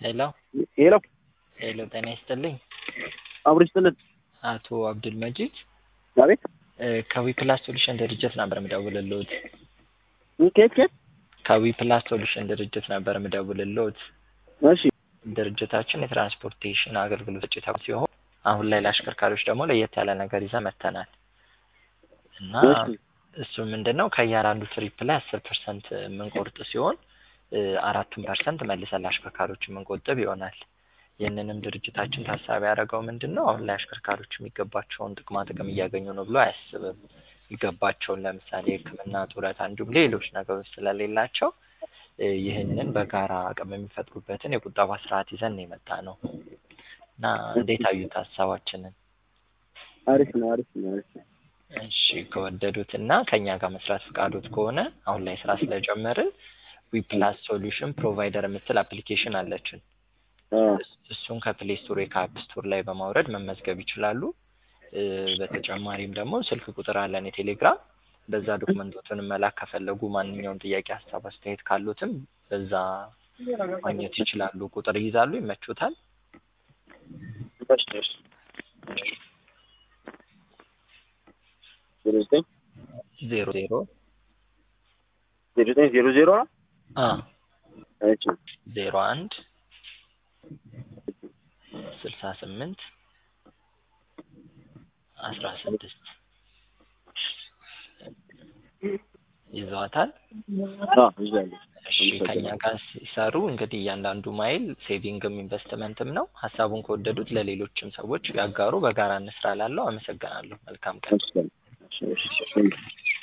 ሄሎ ሄሎ ሄሎ፣ ጤና ይስጥልኝ አብሮ ይስጥልን። አቶ አብዱል መጂድ አቤት ከዊ ፕላስ ሶሉሽን ድርጅት ነበር የምደውልልዎት። ከየት ከየት? ከዊ ፕላስ ሶሉሽን ድርጅት ነበር የምደውልልዎት። እሺ ድርጅታችን የትራንስፖርቴሽን አገልግሎት ሰጪ ተቋም ሲሆን አሁን ላይ ለአሽከርካሪዎች ደግሞ ለየት ያለ ነገር ይዘን መጥተናል እና እሺ እሱ ምንድን ነው ከእያንዳንዱ ትሪፕ ላይ አስር ፐርሰንት የምንቆርጥ ሲሆን እ አራቱን ፐርሰንት መልሰን ለአሽከርካሪዎች የምንቆጥብ ይሆናል። ይህንንም ድርጅታችን ታሳቢ ያደረገው ምንድን ነው አሁን ላይ አሽከርካሪዎች የሚገባቸውን ጥቅማ ጥቅም እያገኙ ነው ብሎ አያስብም። የሚገባቸውን ለምሳሌ ሕክምና፣ ጡረታ እንዲሁም ሌሎች ነገሮች ስለሌላቸው እ ይህንን በጋራ አቅም የሚፈጥሩበትን የቁጠባ ስርዓት ይዘን ነው የመጣ ነው እና እንዴት አዩት ሀሳባችንን? አሪፍ ነው አሪፍ ነው አሪፍ ነው። እሺ ከወደዱት እና ከእኛ ጋር መስራት ፈቃዶት ከሆነ አሁን ላይ ስራ ስለጀመርን ዊፕላስ ሶሉሽን ፕሮቫይደር የምትል አፕሊኬሽን አለችን። አ እሱን ከፕሌይ ስቶር ከአፕ ስቶር ላይ በማውረድ መመዝገብ ይችላሉ። እ በተጨማሪም ደግሞ ስልክ ቁጥር አለን የቴሌግራም በዛ ዶክመንቶችን መላክ ከፈለጉ ማንኛውም ጥያቄ፣ ሀሳብ፣ አስተያየት ካሉትም በዛ ማግኘት ይችላሉ። ቁጥር ይይዛሉ፣ ይመቹታል። እሺ እሺ ዜሮ ዘጠኝ ዜሮ ዜሮ ዜሮ ዘጠኝ ዜሮ ዜሮ ነው። አ እሺ ዜሮ አንድ ስልሳ ስምንት አስራ ስድስት ይዘዋታል። አ ይዛለሁ። እሺ ከኛ ጋር ሲሰሩ እንግዲህ እያንዳንዱ ማይል ሴቪንግም ኢንቨስትመንትም ነው። ሀሳቡን ከወደዱት ለሌሎችም ሰዎች ያጋሩ። በጋራ እንስራ ላለው አመሰግናለሁ። መልካም ቀን። እሺ እሺ እሺ